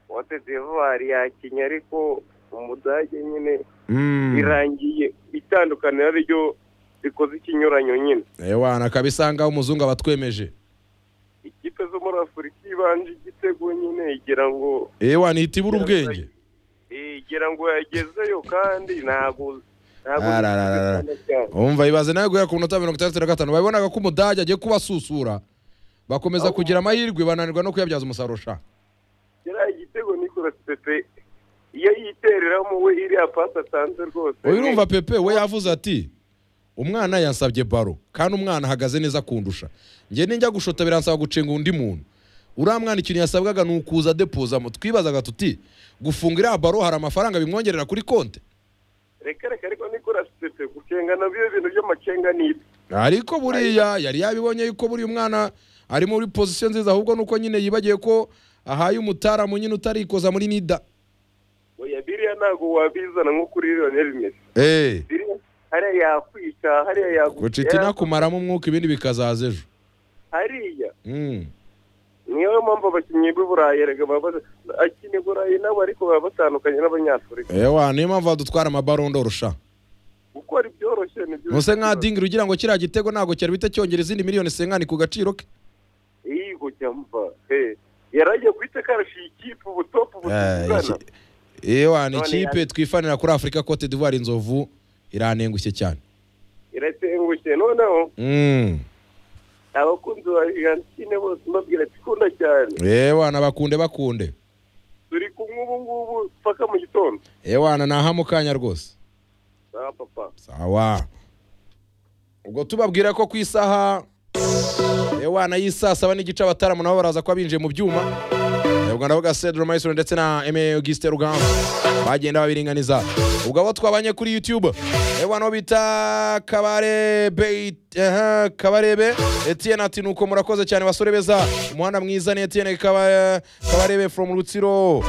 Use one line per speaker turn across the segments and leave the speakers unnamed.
wote divuwari yakinnye ariko umudage nyine birangiye itandukaniro ariryo rikoze ikinyuranyo nyine
ewana akabisanga umuzungu aba atwemeje
ikipe zo muri afurika ibanje igitego nyine igira ngo
ewana ihita ibura ubwenge
igira ngo yagezeyo kandi ntabwo ntabwo
Arararara. umva ibaze nawe guhera ku minota mirongo itandatu na gatanu babonaga ko umudage agiye kubasusura bakomeza kugira amahirwe bananirwa no kuyabyaza umusaruro sha
kiriya igitego Nicolas Pepe iyo yitereramo we iriya pasi atanze rwose
uyu urumva pepe we yavuze ati umwana yansabye baro kandi umwana ahagaze neza kundusha njye ninjya gushota biransaba gucenga undi muntu uriya mwana ikintu yasabwaga ni ukuza adepozamo twibazaga tuti gufunga iriya baro hari amafaranga bimwongerera kuri konti
reka reka ariko Nicolas Pepe gucenga nabyo ibintu by'amacenga ni ibye
ariko buriya yari yabibonye yuko buriya umwana ari muri pozisiyo nziza ahubwo nuko nyine yibagiwe ko ahaye umutaramu nyine utarikoza muri nida
oya biriya ntabwo wabizana nko kuri Lionel Messi
eee
biriya hariya yakwica hariya
guca
yagutera
inakumaramo umwuka ibindi bikazaza ejo
hariya
Mm.
niyo mpamvu abakinnyi b'i Burayi erega baba basa- akina i Burayi nabo ariko baba batandukanye n'abanyafurika
ewa niyo mpamvu badutwara amabarondo rusha
gukora ibyoroshye ni byo
muse nka dingiri ugira ngo kiriya gitego ntabwo cyari bite cyongera izindi miliyoni sengani ku gaciro ke
yego cyamba he yaragiye guhita karashiye ikipe ubu topu ubu tuzana
ewa ni
None
ikipe
ya-
twifanira kuri afurika cote d'ivoire inzovu iranengushye cyane
iratengushye noneho
Mm.
abakunzi ba Argentine bose mbabwira ati "Kunda cyane
ewa nabakunde bakunde
turi kumwe ubu ngubu paka mu gitondo
ewa na naha mu kanya rwose
sawa papa
sawa ubwo tubabwira ko ku isaha ewana y'isaa saba n'igice abataramu nabo baraza kuba binjiye mu byuma Eh, ubwo ndavuga Cedro Mason ndetse na Aime Auguste Rugamba bagenda babiringaniza ubwo abo twabanye kuri YouTube ewa no bita Kabare Bait eh, Kabarebe Etienne ati nuko murakoze cyane basore beza umuhanda mwiza ni Etienne Kaba- Kabarebe from Rutsiro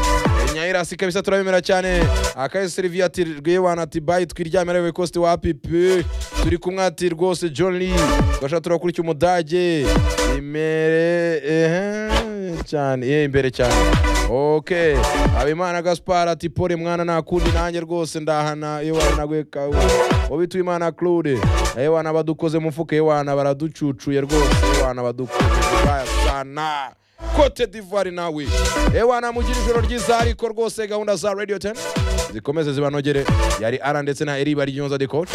Eh, Nyairasi kabisa turabemera cyane akaye Sylvia ati rwewana ati bye twiryamira we cost wapi pe turi kumwe ati rwose John Lee gasha turakurikiye umudage imere eh cyane ye imbere cyane ok habimana gaspar ati pole mwana nakundi nanjye rwose ndahana yewana nagweka ubituye imana claude yewana badukoze mu mfuka yewana baraducucuye rwose yewana badukoze bayasana cote d'ivoire nawe yewana mugira ijoro ryiza ariko rwose gahunda za radio 10 zikomeze zibanogere yari ara ndetse na eri bari de coach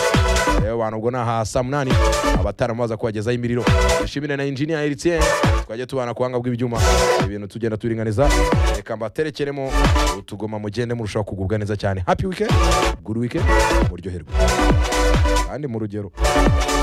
yewana ubwo naha saa munani abataramu baza kubagezaho imiriro dushimire na injinia eritien twajya tubana kuhanga bw'ibyuma ibintu tugenda turinganiza reka mbaterekeremo utugoma mugende murushaho kugubwa neza cyane happy weekend good weekend muryoherwe kandi mu rugero